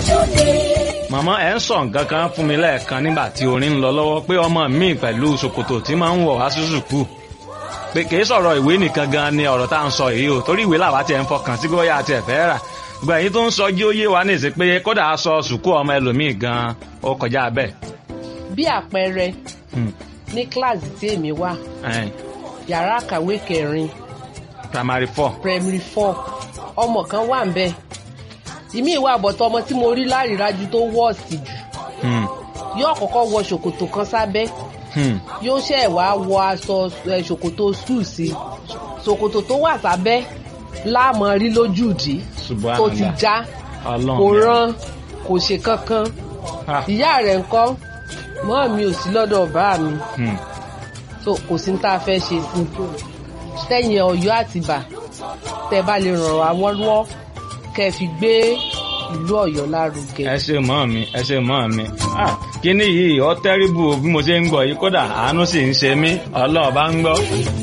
màmá ẹ ń sọ nǹkan kan fún mi lẹ́ẹ̀kan nígbà tí orin ń lọ lọ́wọ́ pé ọmọ mi pẹ̀lú ṣòkòtò tí máa ń wọ̀ wá sí sùkúù pé kì í sọ̀rọ̀ ìwé nìkan gan ni ọ̀rọ̀ tá à ń sọ yìí o torí ìwé làwa tiẹ̀ ń fọkàn sí bóyá àti ẹ̀fẹ́ rà gbogbo èyí tó ń sọ jí ó yé wa ní ìsìn pé kódà aṣọ sùkúù ọmọ ẹlòmíì gan ó kọjá bẹ́ẹ̀. bí àpẹẹrẹ Hmm, ní kíláàsì tí èmi wà ẹn, yàrá àkàwé kẹrin primary four. primary four ọmọ kan wà ń bẹ ìmí ìwà àbọ̀tọ̀ ọmọ tí mo rí lárídájú tó wọ́ọ̀sì jù Hmm, yóò kọ́kọ́ wọ ṣòkòtò kan sábẹ́ hmm, yóò ṣẹ̀ wá wọ aṣọ ẹ, ṣòkòtò skul sí ṣòkòtò tó wà sábẹ́ láàmú rí lójú ìdí tó ti subhanallah. já Ọlọ́run kò mi. rán kò ṣe kankan Ah, ìyá rẹ̀ ńkọ́ mọ́ mi ò sí lọ́dọ̀ bá mi hmm. so kò sí ní tá a fẹ́ ṣe sí i tẹ̀yìn ọ̀yọ́ àtìbà tẹ́ bá lè ràn wá wọ́n lọ́wọ́ kẹ́ ẹ fi gbé ìlú ọ̀yọ́ lárugẹ. ẹ ṣe mọ́ mi ẹ ṣe mọ́ mi Ah, kíní yìí ọ tẹ́rìbù bí mo ṣe ń gbọ́ yìí kódà àánú sì ń ṣe mí ọlọ́ọ̀bá ń gbọ́.